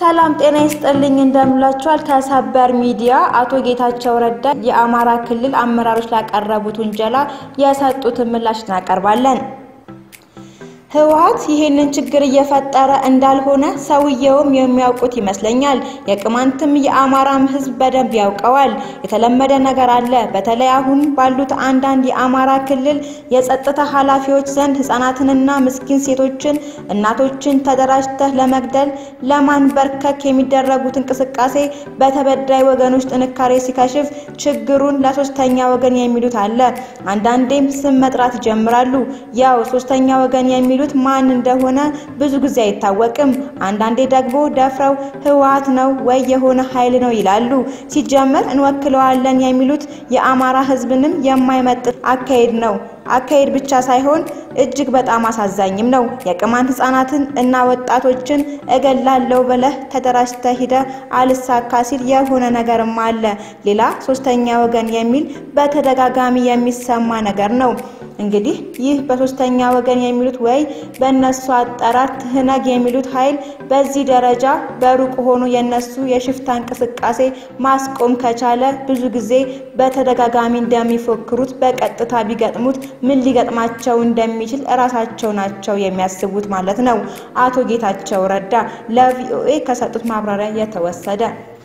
ሰላም ጤና ይስጥልኝ እንደምላችኋል። ከሰበር ሚዲያ አቶ ጌታቸው ረዳ የአማራ ክልል አመራሮች ላቀረቡት ውንጀላ የሰጡትን ምላሽ እናቀርባለን። ህወሓት ይህንን ችግር እየፈጠረ እንዳልሆነ ሰውየውም የሚያውቁት ይመስለኛል። የቅማንትም የአማራም ህዝብ በደንብ ያውቀዋል። የተለመደ ነገር አለ። በተለይ አሁን ባሉት አንዳንድ የአማራ ክልል የጸጥታ ኃላፊዎች ዘንድ ህጻናትንና ምስኪን ሴቶችን፣ እናቶችን ተደራጅተህ ለመግደል ለማንበርከክ የሚደረጉት እንቅስቃሴ በተበዳይ ወገኖች ጥንካሬ ሲከሽፍ ችግሩን ለሶስተኛ ወገን የሚሉት አለ። አንዳንዴም ስም መጥራት ይጀምራሉ። ያው ሶስተኛ ወገን የሚሉት ማን እንደሆነ ብዙ ጊዜ አይታወቅም። አንዳንዴ ደግሞ ደፍረው ህወሓት ነው ወይ የሆነ ኃይል ነው ይላሉ። ሲጀመር እንወክለዋለን የሚሉት የአማራ ህዝብንም የማይመጥን አካሄድ ነው። አካሄድ ብቻ ሳይሆን እጅግ በጣም አሳዛኝም ነው። የቅማንት ህጻናትን እና ወጣቶችን እገላለሁ ብለህ ተደራጅተህ ሂደህ አልሳካ ሲል የሆነ ነገርም አለ። ሌላ ሶስተኛ ወገን የሚል በተደጋጋሚ የሚሰማ ነገር ነው። እንግዲህ ይህ በሶስተኛ ወገን የሚሉት ወይ በእነሱ አጠራር ትህነግ የሚሉት ኃይል በዚህ ደረጃ በሩቅ ሆኖ የነሱ የሽፍታ እንቅስቃሴ ማስቆም ከቻለ ብዙ ጊዜ በተደጋጋሚ እንደሚፎክሩት በቀጥታ ቢገጥሙት ምን ሊገጥማቸው እንደሚችል እራሳቸው ናቸው የሚያስቡት ማለት ነው። አቶ ጌታቸው ረዳ ለቪኦኤ ከሰጡት ማብራሪያ የተወሰደ